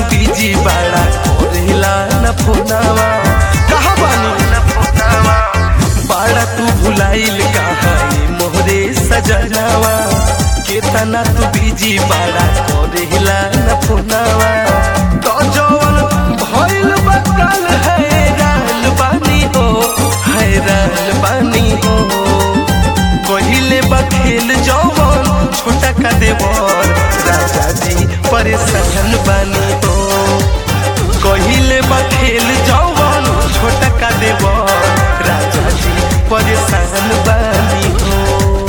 busy बाड़ा करेला न फोनावा कहा बानी न फोनावा बाड़ा तू भुलाइल कहा मोहरे सजनावा केतना तू बीजी बाड़ा करेला न फोनावा तो जवन भइल बकल हैरान बानी हो हैरान बानी हो कहिले बखेल जवन छोटा का देवर राजा जी परेशान बानी हो कहिले बखेल जवन छोटा का देवर राजा जी परेशान बानी हो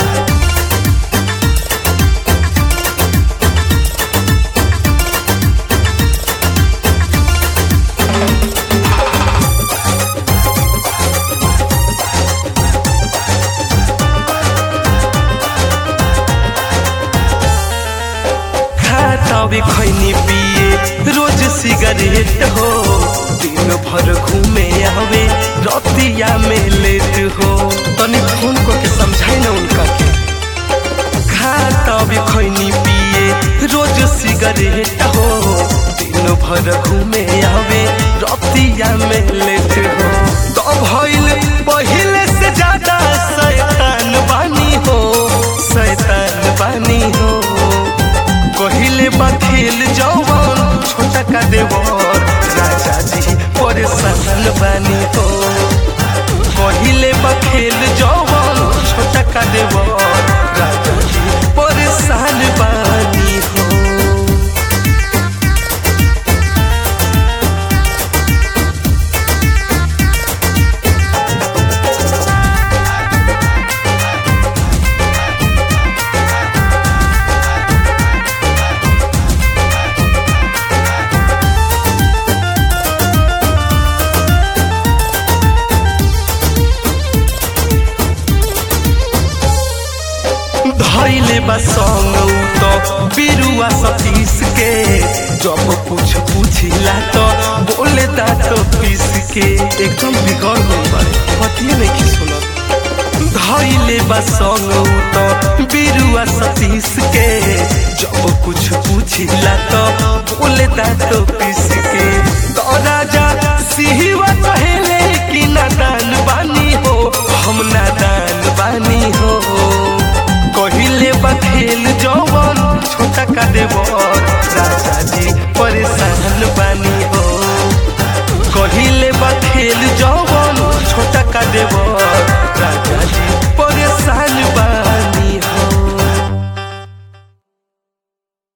खातावे खैनी पिए रोज सिगरेट हो दिन भर घूमे आवे रतिया में लेट हो तनी फोन को के समझाए ना उनका के खातावे खैनी पिए रोज सिगरेट हो दिन भर घूमे आवे रतिया में लेट हो तो भइल पहिले से ज्यादा शैतान बानी हो शैतान बानी हो कहिले बखेल जवन छोटा का देवर राजा जी परेशान बानी हो कहिले बखेल जवन छोटा का देवर राजा जी परेशान बानी हो धैले बा संग तो बिरुआ सतीश के जब कुछ पूछिला तो बोले दांत पीस के एकदम बिगड़ गई बारे पतिए नहीं की सुनत धैले बा संग तो बिरुआ सतीश के जब कुछ पूछिला तो बोले दांत पीस के तो राजा सिहवा कहेले कि नादान बानी हो हम नादान बानी हो कहिले बखेल जवन छोटा का देवर राजा जी